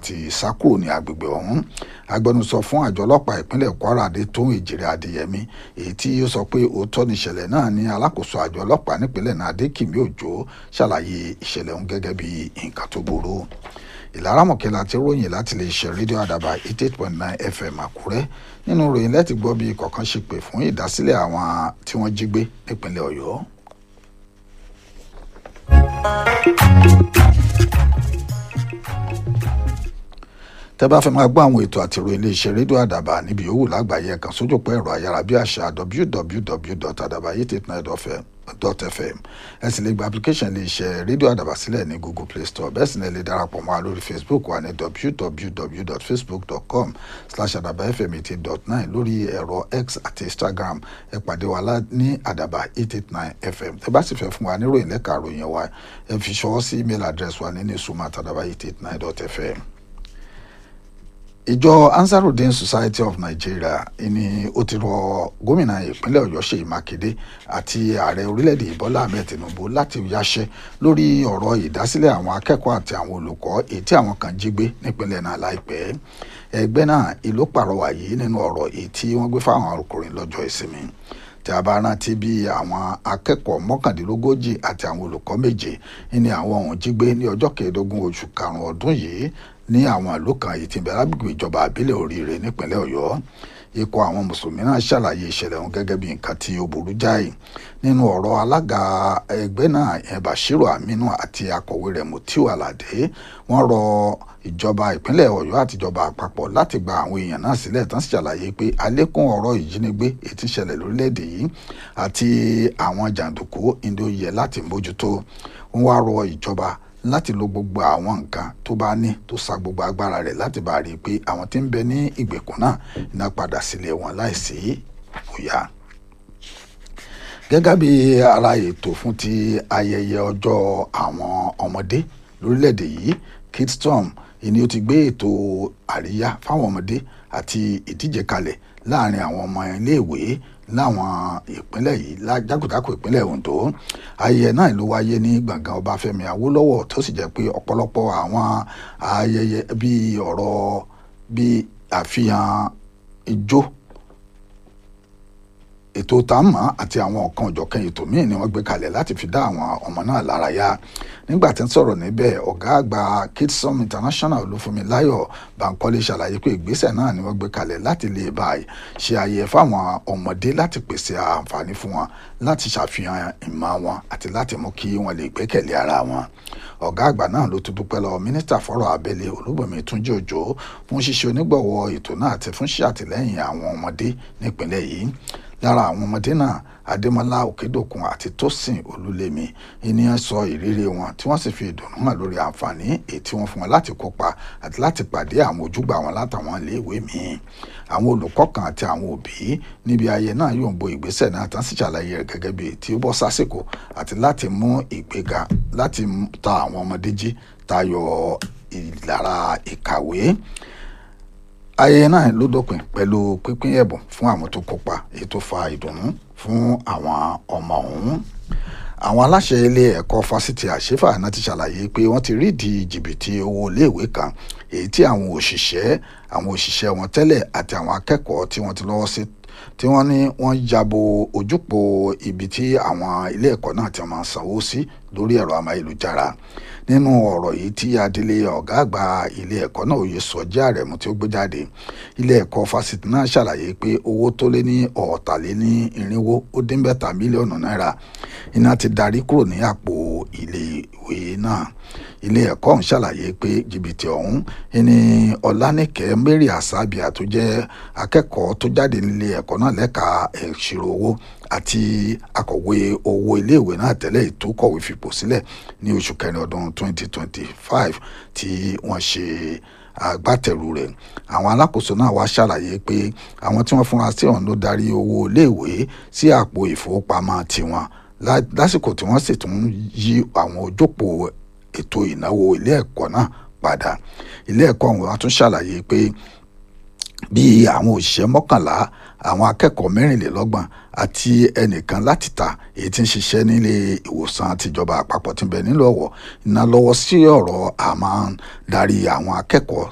ti sá kúrò ní agbègbè ọ̀hún agbẹnusọ fún àjọ ọlọ́pàá ìpínlẹ̀ kwara adétóhùn èjìrè adéyẹmí èyí tí ó sọ pé òótọ́ ni ìṣẹ̀lẹ̀ náà ní alákòóso àjọ ọlọ́pàá nípínlẹ̀ náà adékìmí òjò ṣàlàyé ìṣẹ̀lẹ̀ ọ̀hún gẹ́gẹ́ bí nǹkan tó burú ìlaramọ̀kẹ́ láti ròyìn láti lè ṣe rédíò àdàbà eighty eight point nine fm àkúrẹ́ nínú ròyìn lẹ́tì gbọ́ bí kọ̀ọ̀kan ṣe pè fún ìdásílẹ̀ àwọn tí wọ́n jí gbé nípínlẹ̀ ọ̀yọ́. tẹ́ bá fẹ́ máa gbọ́ àwọn ètò àti ìròyìn iléeṣẹ́ rédíò àdàbà níbi yòówù lágbàáyé kan sójú pọ̀ ẹ̀rọ ayárabíàṣá www.adabayi89.fm ẹ sì lè gba application iléeṣẹ́ rédíò àdàbà sílẹ̀ ní google play store bẹ́ẹ̀ sì ni ẹ lè darapọ̀ mọ́ wa lórí facebook wa ní www.facebook.com slash adabafm eighty dot nine lórí ẹ̀rọ x àti instagram ẹ pàdé wa ní àdàbà eight eight nine fm tẹ́ bá sì fẹ́ fún wa níròyìn lẹ́ka àròyìn wa ẹ fi ṣọwọ́ sí email address wa ní ní suma àtàdàbà eight eight nine dot fm ìjọ ansarudin society of nigeria ni ó ti rọ gómìnà ìpínlẹ̀ ọ̀yọ́ ṣèyí mákindé àti ààrẹ orílẹ̀-èdè bọ́lá ahmed tinubu láti yáṣẹ́ lórí ọ̀rọ̀ ìdásílẹ̀ àwọn akẹ́kọ̀ọ́ àti àwọn olùkọ́ èyí tí àwọn kan jí gbé nípínlẹ̀ náà láìpẹ́ ẹgbẹ́ náà ìlú pàrọwà yìí nínú ọ̀rọ̀ èyí tí wọ́n gbé fáwọn ọkùnrin lọ́jọ́ ìsinmi tí a bá rántí bí àwọn akẹ́kọ̀ọ́ mọ́kàndínlógójì àti àwọn olùkọ́ méje ní àwọn ọ̀hún jí gbé ní ọjọ́ kẹẹ̀ẹ́dógún oṣù karùn-ún ọdún yìí ní àwọn ìlú kan yìí tí ń bẹ lágbègbè ìjọba àbílẹ̀ oríire nípínlẹ̀ ọ̀yọ́ ikọ̀ àwọn mùsùlùmí náà ṣàlàyé ìṣẹ̀lẹ̀ ọ̀hún gẹ́gẹ́ bí nǹkan tí ó burú jáì nínú ọ̀rọ̀ alága ẹgbẹ́ náà yẹn bashiru aminu àti akọ̀wé rẹ̀ mutiu alade wọ́n rọ ìjọba ìpínlẹ̀ ọ̀yọ́ àti ìjọba àpapọ̀ láti gba àwọn èèyàn náà sílẹ̀ tán sì ṣàlàyé pé àlékún ọ̀rọ̀ ìjínigbé ètí ìṣẹ̀lẹ̀ lórílẹ̀‐èdè yìí àti àwọn jàǹdùkú ìdó yẹ láti mójútó wọ́n wá rọ ìjọba láti lo gbogbo àwọn nǹkan tó bá ní tó sa gbogbo agbára rẹ̀ láti bá rí i pé àwọn tí ń bẹ ní ìgbèkùn náà iná padà sílé wọn láìsí bóyá. gẹ́gẹ́ bí ara ètò fún ti ayẹyẹ ọjọ́ àwọn ọmọdé lórílẹ̀‐èdè yìí kidstorm ìní ó ti gbé ètò àríyá fáwọn ọmọdé àti ìdíje kalẹ̀ láàrin àwọn ọmọ iléèwé láwọn ìpínlẹ̀ yìí jákòjákò ìpínlẹ̀ Ondo ayẹyẹ náà ló wáyé ní gbọ̀ngàn Ọbáfẹ́mi Awólọ́wọ̀ tó sì jẹ́ pé ọ̀pọ̀lọpọ̀ àwọn ayẹyẹ bíi ọ̀rọ̀ bíi àfihàn ijó ètò tààmà àti àwọn ọ̀kan ọ̀jọ̀kan ètò míì ni wọ́n gbé kalẹ̀ láti fi dá àwọn ọmọ náà lára yá nígbà tí ń sọ̀rọ̀ níbẹ̀ ọ̀gá àgbà Kidsom International Olúfúnmiláyọ̀ Bankole ṣàlàyé pé ìgbésẹ̀ náà ni wọ́n gbé kalẹ̀ láti lè bá ṣe ayẹyẹ fáwọn ọmọdé láti pèsè àǹfààní fún wọn láti ṣàfihàn ìmọ̀ wọn àti láti mú kí wọ́n lè gbẹ́kẹ̀lé ara wọn ọ̀gá àgbà náà ló tún dúpẹ́ lọ mínísítà fọ́rọ̀ abẹ́lé Olúbùnmi Túnjí Òjó fún ṣíṣe onígbọ̀wọ́ ètò náà àti fún ṣàtìlẹ́yìn àwọn ọmọdé nípìnlẹ̀ yìí lára àwọn ọmọdé náà adémọlá òkèdòkun àti tósìn olúlémi ènìyàn sọ ìrírí wọn tí wọ́n sì fi ìdùnnú hàn lórí àǹfààní èyí tí wọ́n fún wọn láti kópa àti láti pàdé àwọn ojúgbà wọn látàwọn iléèwé míì àwọn olùkọ́ kan àti àwọn òbí níbi ayẹyẹ náà yóò ń bo ìgbésẹ̀ náà tán sì ṣàlàyé rẹ̀ gẹ́gẹ́ bí tí ó bọ́ sásìkò àti láti mú ìgbéga láti ta àwọn ọmọdé jí tayọ ìlara ìkàwé ayẹyẹ náà ló dópin pẹ̀lú pínpín ẹ̀bùn fún àwọn tó kópa èyí tó fa ìdùnnú fún àwọn ọmọ ọ̀hún àwọn aláṣẹ ilé ẹ̀kọ́ fásitì àṣefà náà ti ṣàlàyé pé wọ́n ti rídìí jìbìtì owó iléèwé kan èyí tí àwọn òṣìṣẹ́ àwọn òṣìṣẹ́ wọn tẹ́lẹ̀ àti àwọn akẹ́kọ̀ọ́ tí wọ́n ti lọ́wọ́ sí tí wọ́n ní wọ́n yabo ojúpò ibi tí àwọn ilé ẹ̀kọ́ náà ti máa sanwó sí lórí ẹ̀rọ amáyélujára nínú ọ̀rọ̀ yìí tí adelé ọ̀gá àgbà ilé ẹ̀kọ́ náà òye sọjí àrẹ̀mú tí ó gbé jáde ilé ẹ̀kọ́ fásitì náà ṣàlàyé pé owó tó lé ní ọ̀ọ́tàléní irinwó ó dín bẹ́ta mílíọ̀nù náírà iná ti darí kúrò ní àpò ilé ìwé náà ilé ẹ̀kọ́ ọ̀hún ṣàlàyé pé jìbìtì ọ̀hún ní ọ̀lànìkẹ́ mary asabia tó jẹ́ akẹ́kọ̀ọ́ tó jáde nílé ẹ̀kọ́ náà lẹ́ka ìṣirò owó àti akọ̀wé owó iléèwé náà tẹ́lẹ̀ tó kọ̀wé fipò sílẹ̀ ní oṣù kẹrin ọdún 2025 tí wọ́n ṣe agbátẹrù rẹ̀ àwọn alákòóso náà wá ṣàlàyé pé àwọn tí wọ́n fúnra sí ọ̀hún ló darí owó iléèwé sí àpò ìfowópamọ́ tiwọn lásìkò tí wọ́n sì tún yí àwọn ojópòó ètò ìnáwó ilé ẹ̀kọ́ náà padà ilé ẹ̀kọ́ ọ̀hún wá tún ṣàlàyé pé bí àwọn òṣìṣẹ́ mọ́kànlá àwọn akẹ́kọ̀ọ́ mẹ́rìnlélọ́gbọ̀n àti ẹnìkan láti ta èyí tí ń ṣiṣẹ́ nílé ìwòsàn tìjọba àpapọ̀ tí ń bẹ nílò ọ̀wọ̀ iná lọ́wọ́ sí ọ̀rọ̀ àmọ́ darí àwọn akẹ́kọ̀ọ́